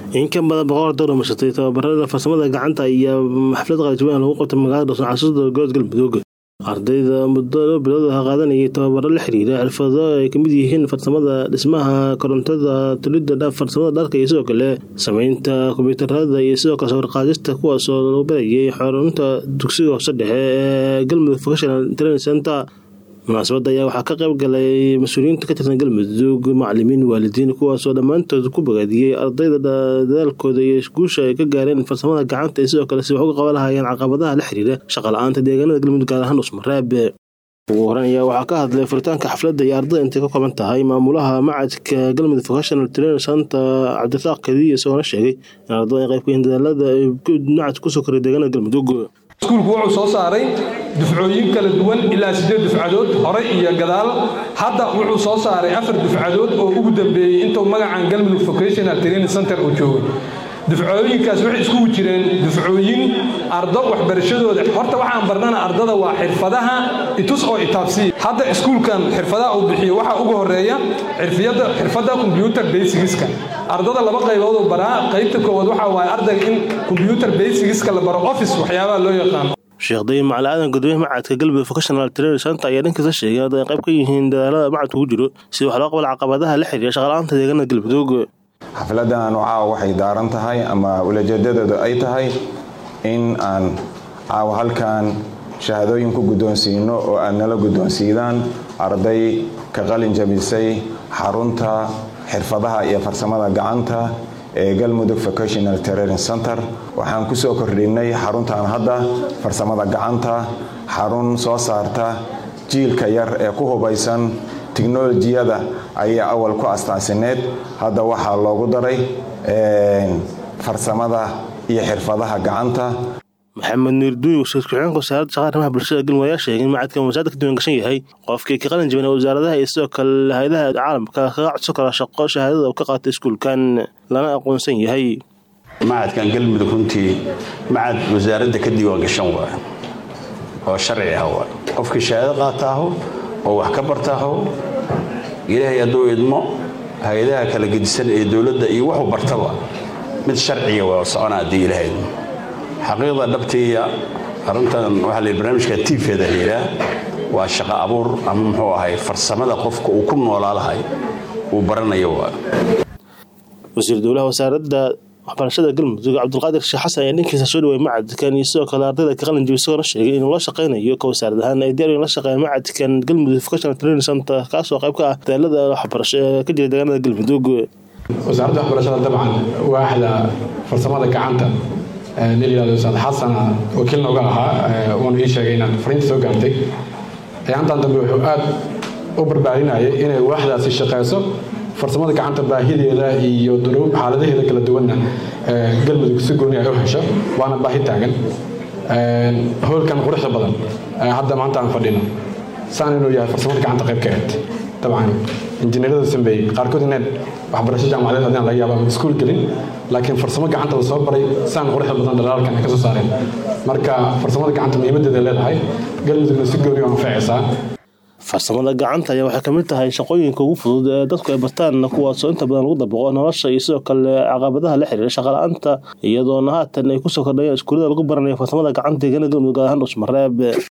in ka badan boqol door mashatay tababarada farsamada gacanta iyo xaflad qalijabaan lagu qabtay magaalada dhasno caasimada gobolka galmudug ardayda muddo loo bilood ah qaadanayay tababaro la xiriira xirfado ay kamid yihiin farsamada dhismaha korontada tulidda farsamada dharka iyo sidoo kale sameynta kombiyuutarada iyo sidoo kale sawirqaadista kuwaasoo lagu barayay xarunta dugsiga hoose dhexe ee galmudug vocational training center munaasabadda ayaa waxaa ka qayb galay mas-uuliyiinta ka tirsan galmudug macalimiin waalidiin kuwaasoo dhammaantood ku bogaadiyey ardayda dadaalkooda iyo guusha ay ka gaareen farsamada gacanta iyo sidoo kale si wax uga qaban lahayeen caqabadaha la xiriira shaqa la-aanta deegaanada galmudug gaar ahaan dhusmareeb ugu horeyn ayaa waxaa ka hadlay furitaanka xafladda iyo ardayda intay ka kooban tahay maamulaha macadka galmudug vocational training center cabdirasaaq kadiya isagoona sheegay in ardada ay qayb ka yihiin dadaalada ay macad kusoo koray deegaanada galmudug iskuulku wuxuu soo saaray dufcooyin kala duwan ilaa siddeed dufcadood hore iyo gadaal hadda wuxuu soo saaray afar dufcadood oo ugu dambeeyey intuu magacan galmudug vocational training center uu joogay dufcooyinkaas waxay iskugu jireen dufcooyin ardo waxbarashadooda horta waxaan barnana ardada waa xirfadaha itus oo itaabsiya hadda iskuulkan xirfadaha uu bixiyo waxaa ugu horeeya xirfadda combyuter basigiska ardada laba qaybood uu baraa qaybta koowaad waxaa waaye ardayga in combyuter basigiska la baro office waxyaabaha loo yaqaano sheekh dayin macali aadan gudoomiye macadka galmudug vocational training center ayaa dhankiisa sheegay in ay qayb ka yihiin dadaalada macadku ku jiro si wax loo qabal caqabadaha la xiriira shaqala-aanta deegaanada galmudug xafladan caawa waxay daaran tahay ama ulajeedadoodu ay tahay in aan caawa halkan shahaadooyin ku guddoonsiino oo aad nala guddoonsiidaan arday ka qalin jabisay xarunta xirfadaha iyo farsamada gacanta ee galmudug vocational training center waxaan ku soo kordhinay xaruntan hadda farsamada gacanta xarun soo saarta jiilka yar ee ku hubaysan tiknolojiyada ayaa awal ku astaansineed hadda waxaa loogu daray farsamada iyo xirfadaha gacanta maxamed nuurduuy wasiir ku-xigeenka wasaaradda shaqaa arrimaha bulshada galmudug ayaa sheegay in macadkan wasaaradda ka diiwan gashan yahay qofkii ka qalin jabin wasaaradaha iyo sidoo kale hay-adaha caalamka kaga codsan kara shaqo shahaadada uu ka qaatay iskuulkan lana aqoonsan yahay macadkan galmudug runtii macad wasaaradda ka diiwaan gashan waay oo sharci ah waay qofkii shahaado qaataaho oo wax ka bartaaho ilaahay hadduu idmo hay-adaha kala gedisan ee dowladda iyo wuxuu bartaba mid sharciga waa socona haddii ilaahay idmo xaqiiqda dhabtiiya arrintan waxaa la barnaamijka tiifeeda layidhaah waa shaqo abuur ama muxuu ahay farsamada qofka uu ku noolaa lahay uu baranayo waa wasiir dowlaha wasaaradda waxbarashada galmudug cabdulqaadir sheekh xasan ayaa dhankiisa soo dhaway macadkan iyo sidoo kale ardayda ka qalin jabi isagoona sheegay inuu la shaqaynayo ka wasaarad ahaan ay diyaar la shaqeeyaan macadkan galmudug vocational training center kaasoo qayb ka ah dadaalada waxbarasho ee ka jira deegaanada galmudug wasaaradda waxbarashada dabcan waaxda farsamada gacanta nin yihahdo ustaad xasana wakiil nooga ahaa uuna ii sheegay inaan fariinta soo gaartay ayaantan dambe wuxuu aad u barbaarinayay inay waaxdaasi shaqeyso farsamada gacanta baahideeda iyo xaaladaheeda kala duwanna galmudug si gooni ay u hesho waana baahi taagan hoolkan quruxda badan hadda maanta aan fadhino saan inuu yahay farsamada gacanta qayb ka ahayd dabcan injineerada sameeyey qaarkood inaan waxbarasho jaamacadeed hadaan laga yaaba ama iskuul gelin laakiin farsamo gacanta la soo baray saan quruxda badan dhalaalkan ay ka soo saareen marka farsamada gacanta muhiimadeeda leedahay galmudugna si gooni u anfacaysaa farsamada gacanta ayaa waxay kamid tahay shaqooyinka ugu fudud ee dadku ay bartaan kuwaasoo inta badan lagu dabaqo nolosha iyo sidoo kale caqabadaha la xiriira shaqala-aanta iyadoona haatan ay kusoo kordhayaan iskuullada lagu baranayo farsamada gacanta deegaanada galmudug gaar ahaan dhusmareeb